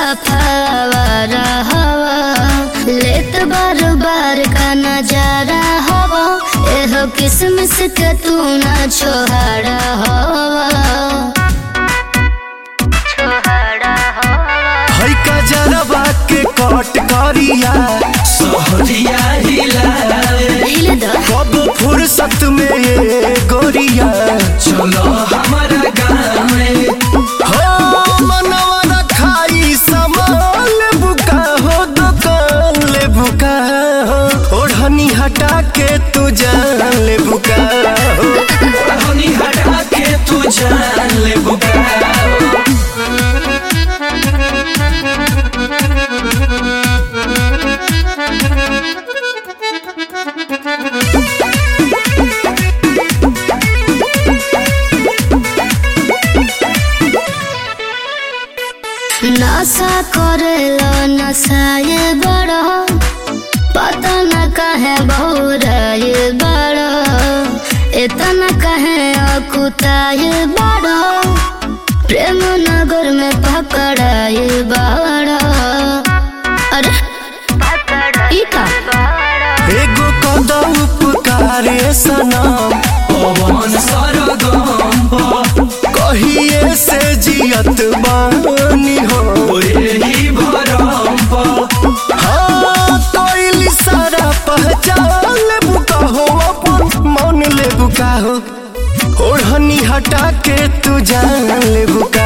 सफावारा हवा लेत बार बार का नजारा हवा एहो किसमिस के तू ना छोहारा हवा छोहारा हवा है का जरबा के कट करिया सहरिया हिलाए हिले द कब फुर्सत में ये गोरिया चलो हमारा गाँव में हो मनवा रखाई सामान ले बुका हो दुकान ले बुका हो ओढ़नी हटा के तू जान ले बुका हो हनी हटा के तू जान ले बुका नशा करेला नशाए बड़ा पता न कहे बहुराए बड़ा इतना कहे अकुताए बड़ा प्रेम नगर में पकड़ाए बड़ा अरे ई का एगो कदम उपकारे सनम पवन सरगम कहिए से जियत बानी हो ही भरम हाँ तोइली सारा पहचान ले बुका हो अपन मन ले बुका हो ओढ़नी हटा के तू जान ले बुका